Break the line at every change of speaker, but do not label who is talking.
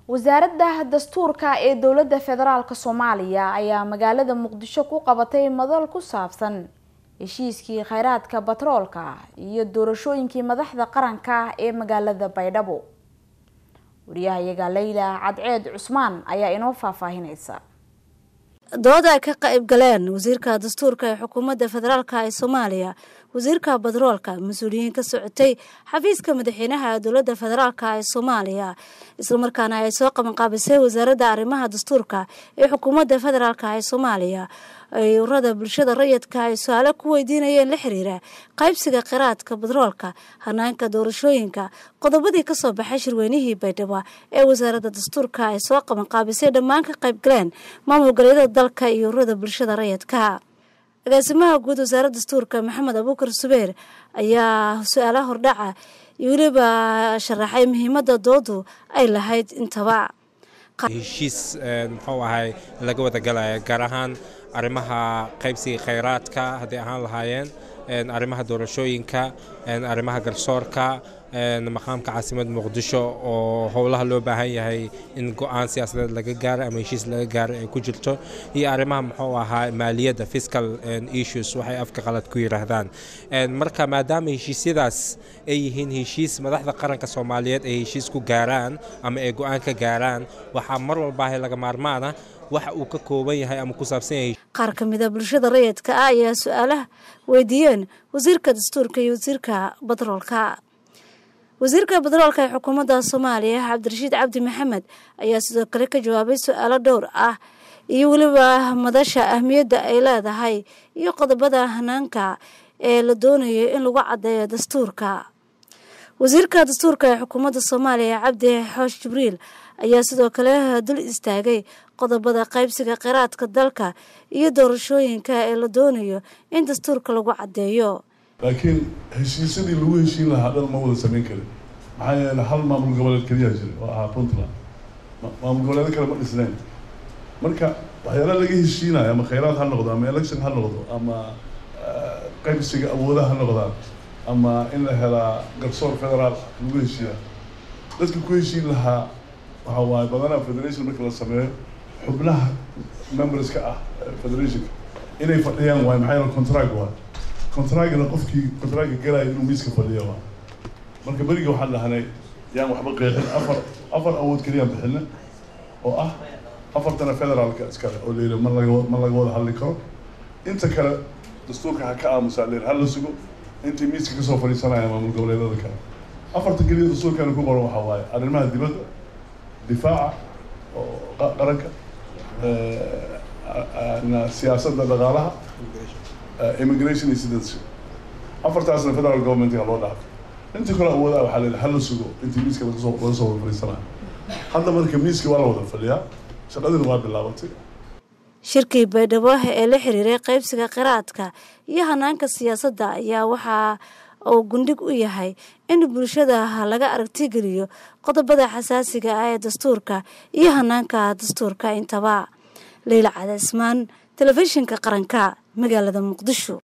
wasaaradda dastuurka ee dowladda federaalk soomaaliya ayaa magaalada muqdisho ku qabatay madal ku saabsan heshiiskii kheyraadka batroolka iyo doorashooyinkii madaxda qaranka ee magaalada baydhabo wariyahayaga leyla cadceed cusmaan ayaa inoo faahfaahineysa
dooda ay ka qayb galeen wasiirka dastuurka ee xukuumadda federaalk ee soomaaliya wasiirka batroolka mas-uuliyiin ka socotay xafiiska madaxweynaha dowladda federaalk ee soomaaliya islamarkaana ay soo qabanqaabisay wasaaradda arrimaha dastuurka ee xukuumadda federaalk ee soomaaliya ay urada bulshada rayidka ay su-aalo ku weydiinayeen la xiriira qaybsiga kheyraadka batroolka hanaanka doorashooyinka qodobadii kasoo baxay shirweynihii baydhabo ee wasaaradda dastuurka ay soo qabanqaabisay dhammaan ka qayb galeen maamul goleedyada dalka iyo urada bulshada rayidka agaasimaha guud wasaaradda dastuurka maxamed abuukar subeer ayaa su-aalaha hordhaca iyo weliba sharaxay muhiimadda doodu ay lahayd intaba
heshiis muxuu ahay laga wada galaya gaar ahaan arrimaha qaybsiga kheyraadka hadday ahaan lahaayeen arrimaha doorashooyinka arrimaha garsoorka maqaamka caasimada muqdisho oo howlaha loo baahan yahay in go-aan siyaasadeed laga gaaro ama heshiis laga gaaro ay ku jirto iyo arrimaha muxuu ahaa maaliyadda fiscal issues waxay afka qalad ku yidhaahdaan marka maadaama heshiisyadaas ay yihiin heshiis madaxda qaranka soomaaliyeed ay heshiis ku gaaraan ama ay go-aan ka gaaraan waxaa mar walbaahay laga maarmaana waxa uu ka kooban yahay ama ku saabsan yahay
qaar ka mida bulshada rayidka ah ayaa su-aalaha weydiiyeen wasiirka dastuurka iyo wasiirka batroolka wasiirka batroolka ee xukuumadda soomaaliya cabdirashiid cabdi maxamed ayaa sidoo kale ka jawaabay su-aalo dhowr ah iyo weliba madasha ahmiyadda ay leedahay iyo qodobada hanaanka ee la doonayo in lagu caddeeyo dastuurka wasiirka dastuurka ee xukuumadda soomaaliya cabdi xoosh jibriil ayaa sidoo kale dul istaagay qodobada qaybsiga kheyraadka dalka iyo doorashooyinka ee la doonayo in dastuurka lagu caddeeyo
laakiin heshiisyadii lagu heshiin lahaa dhan ma wada samayn karin maxaa yeele hal maamul goboleed keliyaa jira oo ahaa puntland maamul goboleedo kale ma dhisnayn marka waxyaala laga heshiinayo ama kheyraad ha noqdo ama election ha noqdo ama qaybsiga awoodaha ha noqdaan ama in la helaa garsoor federaal lagu heshiiyaa dadka ku heshiin lahaa waxa waaye badanaa federation marka la sameeyo xubnaha memberska ah federationka inay fadhiyaan waay maxaa yeele contract waay contractna qofkii contractka galaya inuu miiska fadhiya waa marka beriga waxaan dhahnay yaan waxba qeexin afar afar awood keliyaan bixina oo ah afartana federaalka iskale oo layidhi ma laga ma laga wada hadli karo inta kale dastuurka ha ka aamusaa layidhi hala sugo intay miiska kasoo fadhiisanaya maamul goboleedyada kale afarta keliya dastuurkana ku qoran waxaa waaye arrimaha dibadda difaaca oo qaranka siyaasadda dhaqaalaha immigration iyo citizenship afartaasna federal governmentga loo dhaafay intii kale awoodaa waxaa la yidhi hala sugo intii miiska lagasoo laga soo wada fadhiisanayo hadda marka miiska waa la wada fadhiyaa shaqadiina waa bilaabatay
shirkii baydhabo ee la xiriiray qaybsiga kheyraadka iyo hanaanka siyaasadda ayaa waxaa uu gundhig u yahay in bulshada laga aragtigeliyo qodobada xasaasiga ah ee dastuurka iyo hanaanka dastuurka intaba leyla cadaismaan telefishinka qaranka magaalada muqdisho